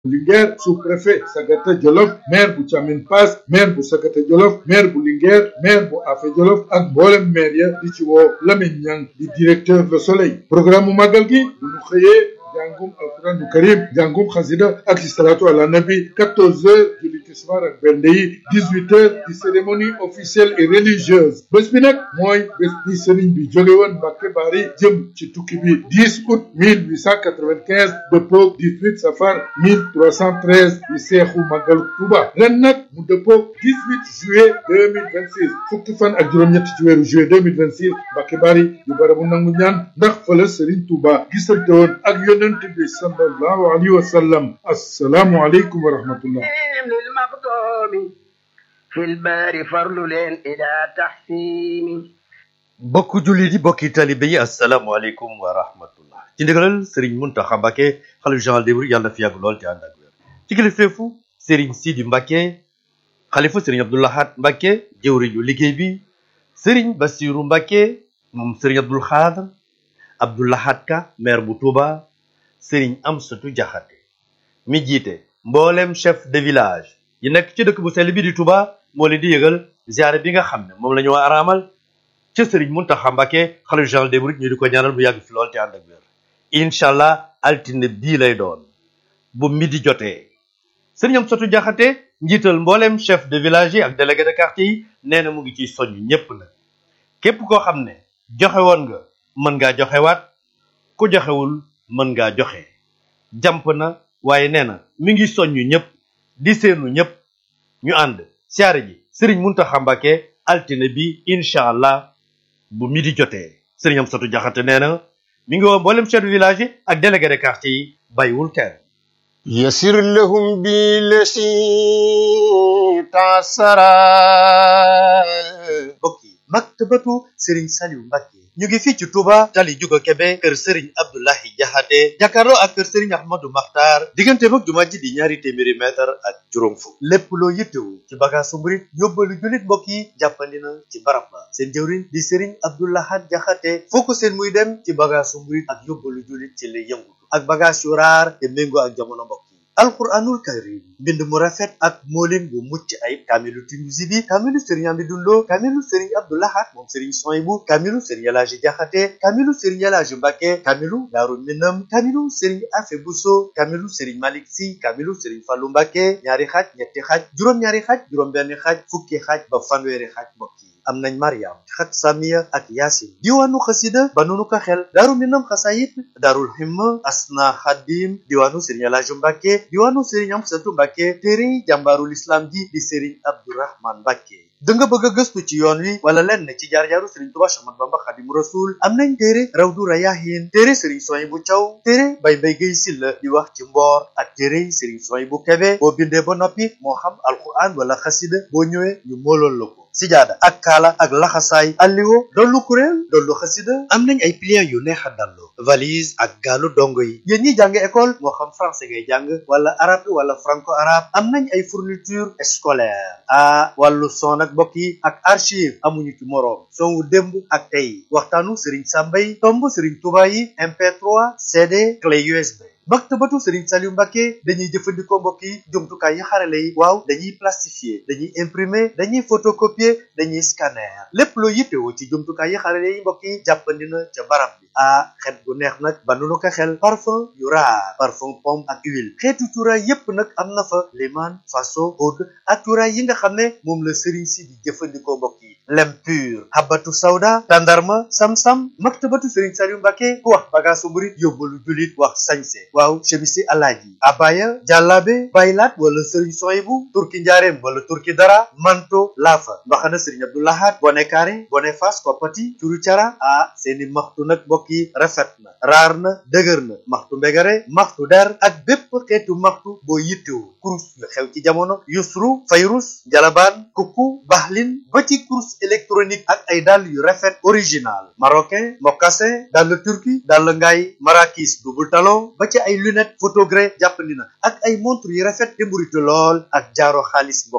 Linguère sous-préfet Sagata Jolof maire bu Thiamine Pass maire bu Sagata Jolof maire bu Linguère maire bu Afé Jolof ak mboolem maire ya di ci woo Lamine Niang di directeur Le Soleil programme mu màggal gi bu ñu xëyee jàngum alquranu karim jàngum xasida ak salatu ala nabi 14 heures julli tisbaar ak bernde yi 18 heures di cérémonie officielle et religieuse bés bi nag mooy bés bi sëriñ bi jóge woon Mbàkke Bari jëm ci tukki bi 10 août 1895 dëppoog 18 safar 1313 di seexu màggalu Tuuba ren nag mu dëppoog 18 juillet 2026 fukki fan ak juróom-ñett ci weeru juillet 2026 Mbàkke Bari di barabu nangu ñaan ndax fa la sëriñ Tuuba gisante woon ak yonent bi sallallahu alayhi wa sallam assalaamu aleykum wa rahmatullah للمقدوم في البار فرل لين إلى تحسين bokk jullit yi bokki talibe yi asalaamaaleykum wa rahmatullah ci ndigalal Serigne Mountakha Mbacké xalifa général des mourides yàlla na fi yàgg lool te ànd ak wér ci kilifteefu Serigne Sidi Mbacké xalifa Serigne Abdou Lahad Mbacké jëwriñu liggéey bi Serigne Bassirou Mbacké moom Serigne Abdoul Khadr Abdou Lahad Ka maire bu Touba Serigne Amsatou Diakhaté mi jiite mboolem chef de village yi nekk ci dëkk bu sell bi di Touba moo leen di yëgal ziare bi nga xam ne moom la ñu waa araamal ca Serigne Mountakha Mbacké xalifa général des mourides ñu di ko ñaanal mu yàgg fi lool te ànd ak wér incha allah altine bii lay doon bu midi jotee Serigne Amsatou Diakhaté njiital mboolem chef de village yi ak délégué de quartier yi nee na mu ngi ciy soññ ñépp nag képp koo xam ne joxe woon nga mën ngaa joxewaat ku joxewul mën ngaa joxe jàmp na waaye nee na mi ngi soññu ñëpp di seenu ñëpp ñu ànd siyaare ji Serigne Mountakha Mbacké altine bi incha allah bu midi jotee Serigne Amsatou Diakhaté nee na mi ngi woo mboolem chef de village yi ak délégué de quartier yi bàyyiwul kenn يسر لهم بالذي تعسرا mbokk yi maktabatu Serigne Saliou Mbacké ñu ngi fii ci Touba tali Juga Kebe kër Serigne Abdoulahi Diakhaté jàkkaarloo ak kër Serigne Ahmadou Makhtar diggante mag jumaa ji di ñaari téeméeri mètre ak juróom fukk lépp loo yittewu ci bagaasu murit yóbbalu jullit mbokk yi jàppandi na ci barab ba seen jëwriñ di Serigne Abdoulahad Diakhaté foo ko seen muy dem ci bagaasu murit ak yóbbalu jullit ci lay yëngutu ak bagage yu raar te méngoo ak jamono mbokk yi alquranul karim mbind mu rafet ak moolin bu mucc ayib kaamilu Tinuusi bi kaamilu Serigne Amidou Lo kaamilu Serigne Abdou Lahad moom Serigne Soyibu kaamilu Serigne Elaaji Jaxate kaamilu Serigne Elaaji Mbàkke kaamilu Daaru Minam kaamilu Serigne Afe Buso kaamilu Serigne Malik Si kaamilu Serigne Fallu Mbàkke ñaari xaaj ñetti xaaj juróom-ñaari xaaj juróom-benn xaaj fukki xaaj ba fanweeri xaaj mbokk yi am nañ Mariam xat Samiya ak Yaasin diwaanu xasida ba nunu ko xel Daaru Minam xasayit Daarul Himma Asna Xadim diwaanu Serigne Elaaji Mbàkke diwaanu Serigne Amsatu Mbàkke téere jàmbaarul islam ji di Serigne Abdourahman Mbàkke da nga bëgg a gëstu ci yoon wi wala lenn ci jaar-jaaru Serigne Touba Ahmadu Bamba Xadimu Rasul am nañ téere Rawdu Rayaahin téere Serigne Soyibu Caw téere Bay Mbay Gay Silla di wax ci mboor ak téere Serigne Soyibu Kebe boo bindee ba noppi moo xam alquran wala xasida boo ñëwee ñu moolool la ko sijaada ak kaala ak laxasaay alliwo dollu kuréel dollu xasida am nañ ay pliants yu neex a dallu valise ak gaalu dongo yi yéen ñi jàng école moo xam français ngay jàng wala arabe wala franco arabe am nañ ay fourniture scolaire ah wàllu son ak mbokk yi ak archive amuñu ci moroom son wu démb ak tey waxtaanu Serigne Samba yi tomb Serigne Touba yi MP3 CD clé USB. maktabatu Serigne Saliou Mbacké dañuy jëfandikoo mbokk yi jumtukaay yi xarale yi waaw dañuy plastifier dañuy imprimer dañuy photocopier dañuy scanner lépp loo yittewoo ci jumtukaay yi xarale yi mbokk yi jàppandi na ca barab bi ah xet gu neex nag ba nu ko xel parfum yu raar parfum pomme ak huile xeetu cuuraay yépp nag am na fa liman faso oud ak cuuraay yi nga xam ne moom la Serigne si di jëfandikoo mbokk yi lem pur habatu sawda tandarma sam-sam maktabatu Serigne Saliou Mbacké ku wax bagaasu murit yóbbalu julit wax sañse waaw chemisi alaaji abaya jàllaabe baylaat wala sëriñ soyibu turki njaareem wala turki dara manto laafa mbaxana sëriñ Abdou Lahad bone kaare bone fas koppati curu cara ah seeni maxtu nag mbokk yi rafet na raar na dëgër na maxtu mbegare maxtu der ak bépp xeetu maxtu boo yittewu kurus yu xew ci jamono yusru fayrus jalabaan kukku baxlin ba ci kurus électronique ak ay dàll yu rafet original marocain mocassin dàll turki dàll ngaay marakis double talon ba ci ay lunettes photogré jàppandi na ak ay montre yu rafet te mburitu lool ak jaaro xaalis mbokk yi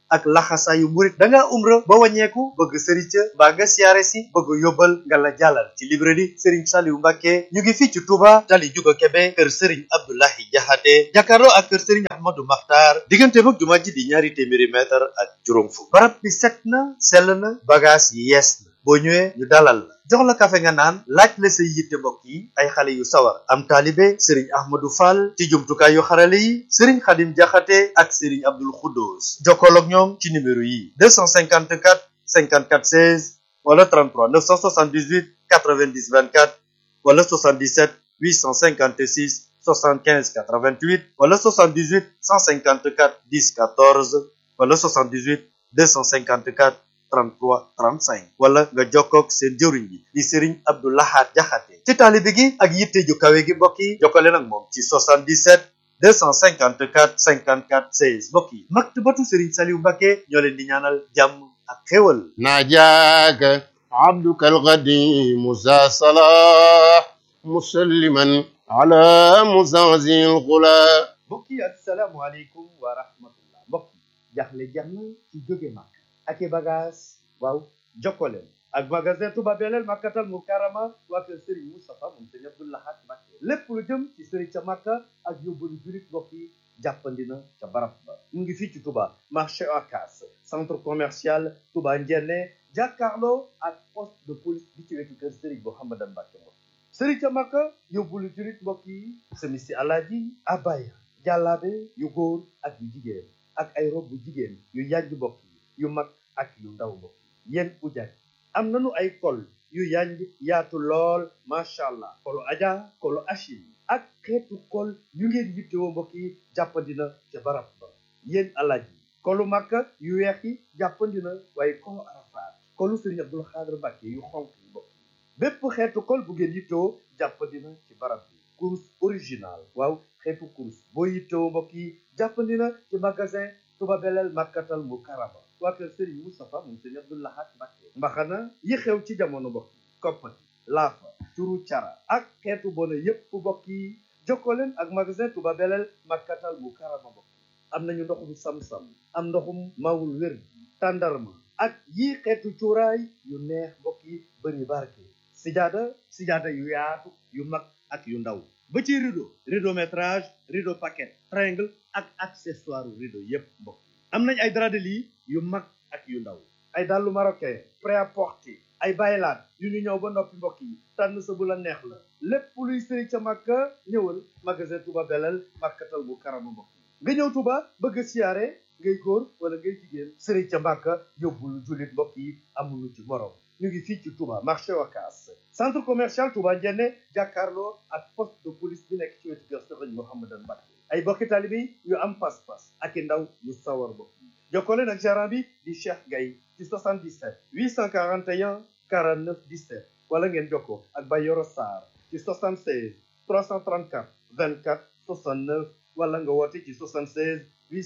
ak laxasaayu murit da ngaa umra ba wàññeeku bëgg sëriñ ca mbaa nga siyaare si bëgg yóbbal nga la jàllal ci librairie sëriñ Saliou Mbacke ñu ngi fii ci Touba tali Juga Kebe kër sëriñ Abdoulahi Jaxate jàkkaarloo ak kër sëriñ Ahmadou Makhtar diggante mag jumaa ji di ñaari téeméeri mètre ak juróom fukk barab bi set na sell na bagage yi yees na boo ñëwee ñu dalal la jox la kafe nga naan laaj la say yitte mbokk yi ay xale yu sawar am taalibe sëriñ ahmadou fall ci jumtukaay yu xarale yi sëriñ xadim jaxate ak sëriñ abdul xuddoos jokkool ak ñoom ci numéro yi 254 54 16 wala 33 978 90 24 wala 77 856 75 88 wala 78 154 10 14 wala 78 254 33 35 wala nga jokkoog seen jëwriñ bi di Serigne Abdou Lahad Jaxate ci taalibe gi ak yitte ju kawe gi mbokk yi jokkale nag moom ci 77 254 54 16 mbokk yi maktabatu Serigne Saliou Mbacke ñoo leen di ñaanal jàmm ak xéwal ناجاك عبدك القديم ذا صلاح مسلما على مزعزع الغلا mbokk yi asalaamualeykum wa rahmatullah mbokk yi jaxle jeex na ci jóge màkk ak i bagage waaw jokkoleen ak magasin Touba Belel Makkatal Mukarrama waa kër Serigne Moustapha moom Serigne Abdou Lahad Mbacké lépp lu jëm ci Serigne ca Makka ak yóbbalu jurit mbokk yi jàppandi na ca barab ba mu ngi fii ci Touba marché Ocass centre commercial Touba Ndiéné jàkkaarloo ak poste de police bi ci wetu kër Serigne Mouhamadan Mbacké mbokk yi Serigne ca Makka yóbbalu jurit mbokk yi semisi alaaji abaya jàllaabe yu góor ak yu jigéen ak ay rob bu jigéen yu yànj mbokk yi yu mag ak yu ndaw mbokk yi yéen ujaaj am nañu ay kol yu yanj yaatu lool macha allah kolu aja kolu achil ak xeetu kol yu ngeen yittewoo mbokk yi jàppandina ca barab ba yéen alaaj yi kolu makka yu weex yi jàppandina waaye kolu arafaat kolu sëriñ abdul xaadir mbàkke yu xonk yi mbokk yi bépp xeetu kol bu ngeen yittewoo jàppandina ci barab bi kurus original waaw xeetu kurus boo yittewoo mbokk yi jàppandina ci magasin Touba Belel Makkatal Mukarrama waa kër Serigne Moustapha moom Serigne Abdou Lahad Mbacké mbaxana yi xew ci jamono mbokk yi koppati laafa turu cara ak xeetu bona yépp mbokk yi jokkoo leen ak magasin Touba Belel Makkatal Mukarrama mbokk yi am nañu ndoxum sam-sam am ndoxum mawul wér tàndarma ak yii xeetu cuuraay yu neex mbokk yi bëri barke sijaada sijaada yu yaatu yu mag ak yu ndaw ba ci rideau rideau métrage rideau paquet triangle ak accessoire rideau yépp mbokk yi am nañ ay drap de lit yu mag ak yu ndaw ay dàllu marocain prêt-à-porter ay baylaat yu ñu ñëw ba noppi mbokk yi tànn sa bu la neex la lépp luy sëy ca Makka ñëwal magasin Touba Belel Makkatal Mukarrama mbokk yi nga ñëw Touba bëgg a siyaare ngay góor wala ngay jigéen sëriñ ca Makka yóbbul jullit mbokk yi amuñu ci morom ñu ngi fii ci Touba marché Ocass centre commercial Touba Ndiéné jàkkaarloo ak poste de police bi nekk ci wetu kër Sëriñ Mouhamadan Mbacké ay bokki taalibe yu am pas-pas ak i ndaw yu sawar mbokk yi jokkoo leen ak gérant bi di Cheikh Gaye ci 77 841 49 17 wala ngeen jokkoo ak Bayoro Sarr ci 76 334 24 69 wala nga woote ci 76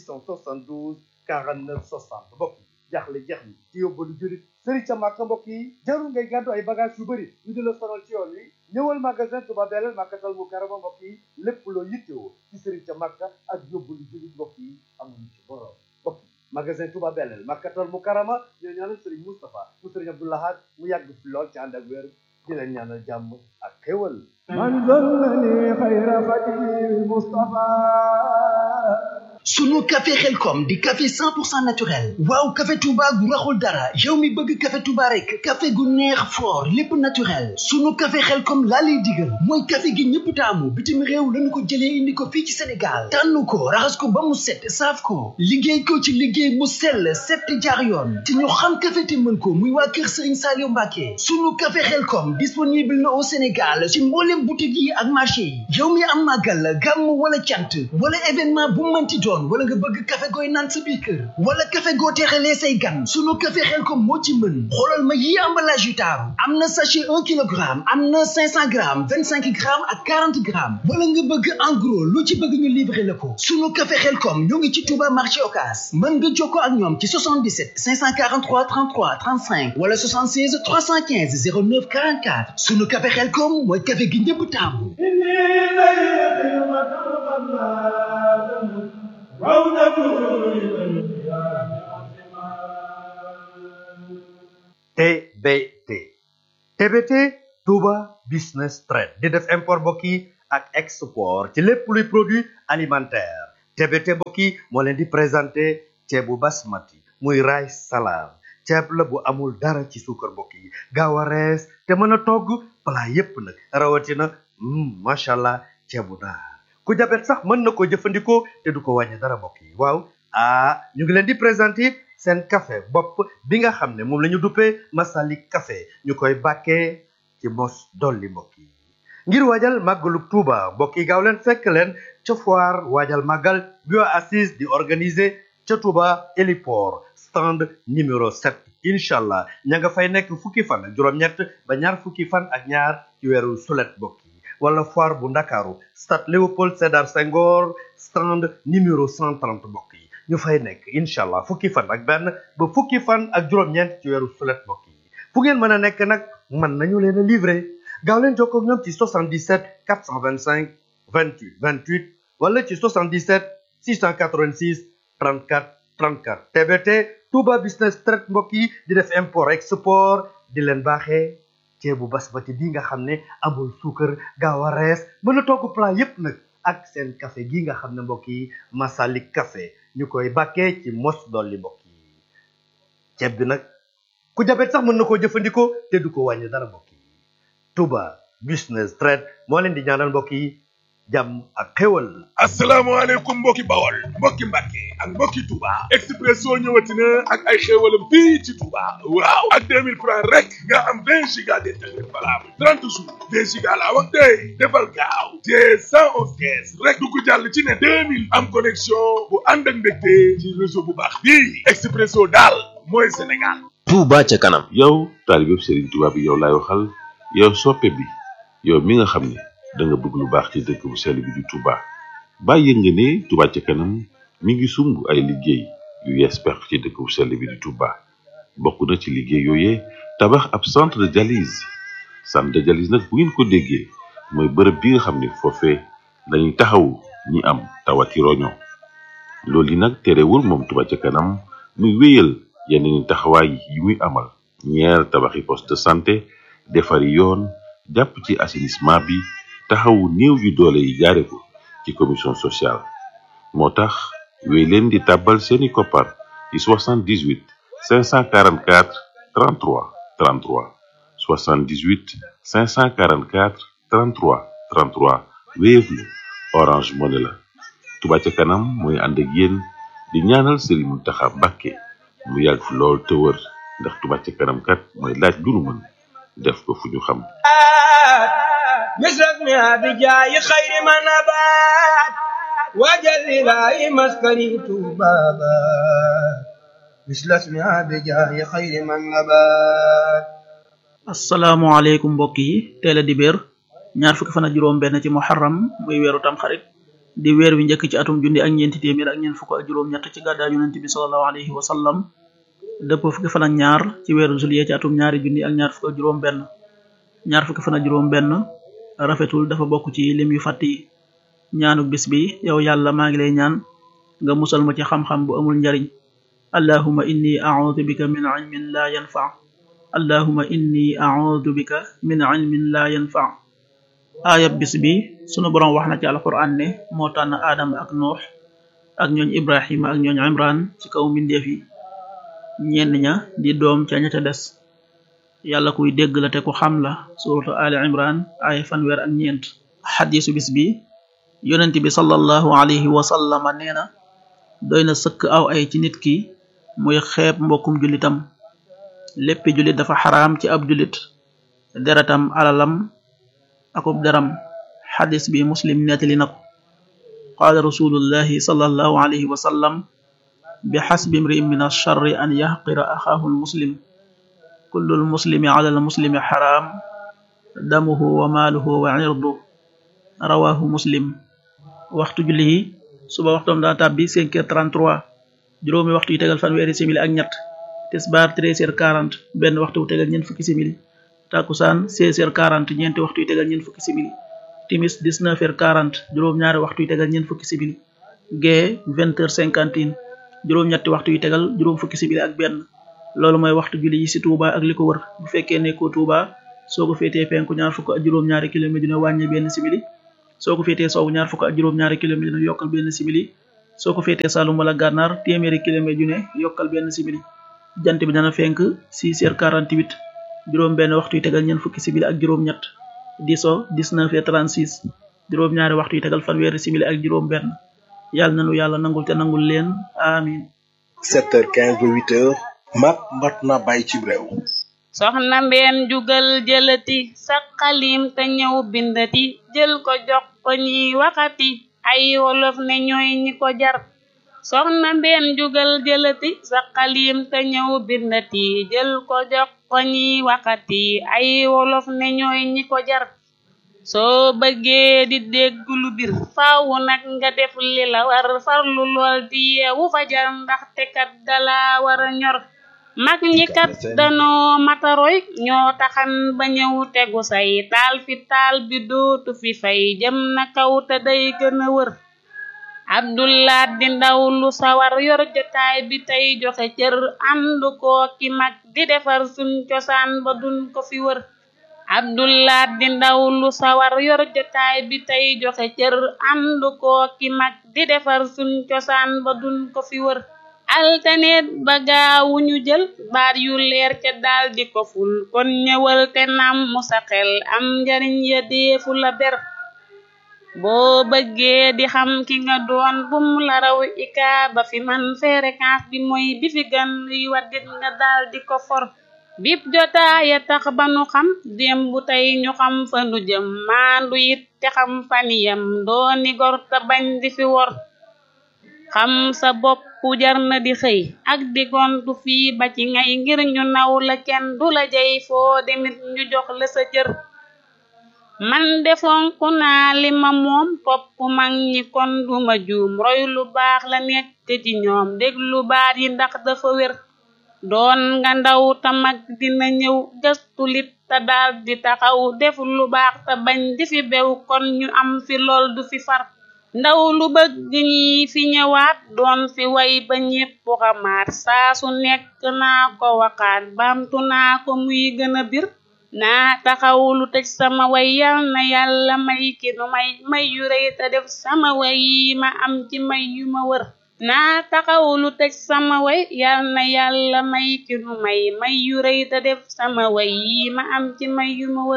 872 49 60 mbokk yi jaaxle jeex ni ci yóbbalu jurit sëriñ ca màkka mbokk yi jarul ngay gàddu ay bagage yu bëri ñu di la sonal ci yoon wi ñëwal magasin Touba Belel Makkatal Mukarrama mbokk yi lépp loo yittewoo ci sëriñ ca màkka ak yóbbalu jurit mbokk yi amuñu ci borom mbokk yi magasin Touba Belel Makkatal Mukarrama ñoo ñaanal sëriñ Moustapha mu sëriñ Abdou Lahad mu yàgg fi lool ci ànd ak wér di leen ñaanal jàmm ak xéwal من ظلني خير خديم المصطفى sunu café xelkom di café 100% naturel waaw café touba gu raxul dara yow mi bëgg café touba rek café gu neex fort lépp naturel sunu café xelkom laa lay digal mooy café gi ñëpp taamu bitim réew lañu ko jëlee indi ko fii ci sénégal tànn ko raxas ko ba mu set saaf ko liggéey ko ci liggéey mu sell set te jaar yoon te ñu xam café te mën ko muy waa kër sëriñ Saliou Mbacke sunu café xelkom disponible na au sénégal ci mboolem boutique yi ak marché yi yow mi am màggal gàmm wala cant wala événement bu mënti doon wala nga bëgg café gooy naan sa biir kër wala café goo teexalee say gan sunu café Xelkom moo ci mën xoolal ma yi emballage yu taaru am na sachet un kilogramme am na cinq cent grammes vingt cinq grammes ak quarante grammes wala nga bëgg en gros lu ci bëgg ñu livrer la ko sunu café Xelkom ñoo ngi ci Touba marché Ocass mën nga jokkoo ak ñoom ci 77 543 33 35 wala 76 315 09 44 sunu café Xelkom mooy café gi ñëpp taamu إني لي خدمة قبل TBT TBT Touba Business Trade di def import mbokk yi ak export ci lépp luy produit alimentaire TBT mbokk yi moo leen di présenté ceebu basmati muy rice salade ceeb la bu amul dara ci suukar mbokk yi gaaw a rees te mën a togg plat yépp nag rawatina macha allah ceebu naar ku jabet sax mën na ko jëfandikoo te du ko wàññi dara mbokk yi waaw ah ñu ngi leen di présenté seen café bopp bi nga xam ne moom la ñu duppee Masalik café ñu koy bàkkee ci mos dolli mbokk yi ngir waajal màggalu Tuuba mbokk yi gaaw leen fekk leen ca foire waajal màggal bi waa assise di organiser ca Tuuba héliport stand numéro 7 incha allah ña nga fay nekk fukki fan ak juróom-ñett ba ñaar fukki fan ak ñaar ci weeru sulet mbokk yi wala foire bu ndakaaru stade Léopold Sédar Senghor stand numéro 130 mbokk yi ñu fay nekk incha allah fukki fan ak benn ba fukki fan ak juróom-ñeent ci weeru sulet mbokk yi fu ngeen mën a nekk nag mën nañu leen a livrer gaaw leen jokkoo ak ñoom ci 77 425 28 28 wala ci 77 686 34 34 TBT Touba Business Trade mbokk yi di def import export di leen baaxee ceebu basmati bi nga xam ne amul suukar gaaw a rees mën a togg plat yépp nag ak seen café gi nga xam ne mbokk yi Masalik café ñu koy bàkkee ci mos dolli mbokk yi ceeb bi nag ku jabet sax mën na koo jëfandikoo te du ko wàññi dara mbokk yi Touba Business Trade moo leen di ñaanal mbokk yi jàmm ak xéwal asalaamaaleykum mbokki bawol mbokki mbàkke ak mbokki Touba Expresso ñëwati na ak ay xéewalam fii ci Touba waaw ak 2000 francs rek nga am 20 giga d'internet valable 30 jours 20 giga laa wax tey defal gaaw te 111 kees rek du ko jàll ci ne 2000 am connexion bu ànd ak mbégte ci réseau bu baax bii Expresso daal mooy Sénégal Touba ca kanam yow taalibe Serigne Touba bi yow laay waxal yow soppe bi yow mi nga xam ne da nga bëgg lu baax ci dëkk bu sell bi di Touba bàyyi nga ne Touba ca kanam mi ngi sumb ay liggéey yu yees peq ci dëkk bu sell bi di Touba bokk na ci liggéey yooyee tabax ab centre de dialyse centre de dialyse nag bu ngeen ko déggee mooy bërëb bi nga xam ne foofee dañuy taxawu ñi am tawati roño loolu yi nag terewul moom Touba ca kanam muy wéyal yeneen taxawaay yi muy amal ñeer tabaxi poste de santé defari yoon jàpp ci assainissement bi taxawu néew yu doole yi jaare ko ci commission sociale moo tax wéy leen di tàbbal seeni koppar ci 78 544 33 33 78 544 33 33 Wave la Orange Money la Touba ca kanam mooy ànd ak yéen di ñaanal Serigne Mountakha Mbacké mu yàgg fi lool te wër ndax Touba ca kanam kat mooy laaj lu nu mën def ko fu ñu xam مثلنا بجاي خير ما نبات وجل لا مسكني بابا مثل اسمها بجاي خير من نبات asalaamaaleykum mbokk yi teel a dibéer ñaar fukki fan ak juróom benn ci muharram muy weeru tamxarit di weer wi njëkk ci atum junni ak ñeenti téeméer ak ñeent fukk ak juróom ñett ci gàddaa yonent bi sallallahu alayhi wa sallam dëpp fukki fan ak ñaar ci weeru juillet ci atum ñaari junni ak ñaar fukk ak juróom benn ñaar fukki fan ak juróom benn rafetul dafa bokk ci lim yu fàtt yi ñaanuk bis bi yow yàlla maa ngi lay ñaan nga musal ma ci xam-xam bu amul njariñ allahuma inni a'udhu bika min ilmin la yanfa allahuma inni a'udhu bika min ilmin la yanfa aayab bis bi sunu boroom wax na ci alquran ne moo tànn aadama ak nuux ak ñooñ ibrahima ak ñooñ imran ci kaw mbindeef yi ñenn ña di doom ca ña ca des yàlla kuy dégg la te ku xam la suratu ali imran ay fanweer ak ñeent xadisu bis bi yonent bi sallallahu alayhi wa sallama nee na doy na sëkk aw ay ci nit ki muy xeeb mbokkum jullitam léppi jullit dafa xaraam ci ab jullit deretam alalam akub deram xadis bi muslim nettali na ko qaala rasulullahi sallallahu alayhi wa sallam bi xasbi imri'in min alcharri an yaxqira axaahu almuslim kullu almuslimi ala almuslimi xaraam damuhu wa maaluhu wa irduhu rawahu muslim waxtu julli yi suba waxtoom dana tàbbi 5 heures 33 juróomi waxtu yi tegal fanweeri simili ak ñett tisbaar 13 heures 40 benn waxtu wu tegal ñeent fukki simili takusaan 16 heures 40 ñeenti waxtu yi tegal ñeent fukki simili timis 19 heures 40 juróom ñaari waxtu yi tegal ñeent fukki simili gee 20 heures 51 juróom ñetti waxtu yi tegal juróom fukki simili ak benn loolu mooy waxtu julli yi ci Touba ak li ko wër bu fekkee nekkoo Touba soo ko féetee penku ñaar fukk ak juróom-ñaari kilomètre dina wàññi benn simili soo ko féetee sowwu ñaar fukk ak juróom-ñaari kilomètre dina yokkal benn simili soo ko féetee Saloum wala Gànnaar téeméeri kilomètre yu ne yokkal benn simili jant bi dana fenk 6h48 juróom benn waxtu yu tegal ñeent fukki simili ak juróom ñett di so 19h36 juróom ñaari waxtu yu tegal fanweeri simili ak juróom benn yàlla nanu yàlla nangul te nangul leen amin 7h15 ba 8h mat mat na bàyyi ci réew soxna mbeen jugal jëlati sa xalim te ñëw bindati jël ko jox ko ñiy waxati ay wolof ne ñooy ñi ko jar soxna mbeen jugal jëlati sa xalim te ñëw bindati jël ko jox ko ñiy waxati ay wolof ne ñooy ñi ko jar soo bëggee di dégg lu bir faawu nag nga def li la war farlu lool di yeewu fajar ndaxte kat dala war a ñor mag ñi kat danoo mataroy ñoo taxan ba ñëw tegu say taal fi taal bi dootu fi fay jëm na kaw te day gën a wër abdullah di ndaw lu sawar yor jotaay bi tey joxe cër àndu koo ki mag di defar suñ cosaan ba duñ ko fi wër abdullah di ndaw lu sawar yor jotaay bi tey joxe cër àndu koo ki mag di defar suñ cosaan ba duñ ko fi wër altaneet ba gaawu ñu jël baat yu leer ca daal di ko ful kon ñëwal te nam mu sa xel am njariñ ya deefu la ber boo bëggee di xam ki nga doon bum la raw ika ba fi man fréquence bi mooy bi fi gan luy waddit nga daal di ko for bip jotaaya tax ba nu xam démb tey ñu xam fa nu jëm maandu it te xam faniyam dooni gor te bañ di fi wor xam sa bopp jar na di xëy ak di gontu fii ba ci ngay ngir ñu naw la kenn du la jay foo demit ñu jox la sa cër man defonku naa li ma moom topp mag ñi kon duma juum roy lu baax la nekk ci ñoom déglu baat yi ndax dafa wér doon nga ndaw ta mag dina ñëw gëstu lit te daal di taxaw def lu baax te bañ di fi bew kon ñu am fi lool du fi far ndaw lu bëgg ñi fi ñëwaat doon fi way ba ñépp xamaat saa su nekk naa ko waxaat baamtu naa ko muy gën a bir naa taxaw lu tëj sama way yal na yàlla may ki nu may may yu rëy te def sama way yi ma am ci may yu ma wër naa taxaw lu tëj sama way yal na yàlla may ki nu may may yu rëy te def sama way yi ma am ci may yu ma wër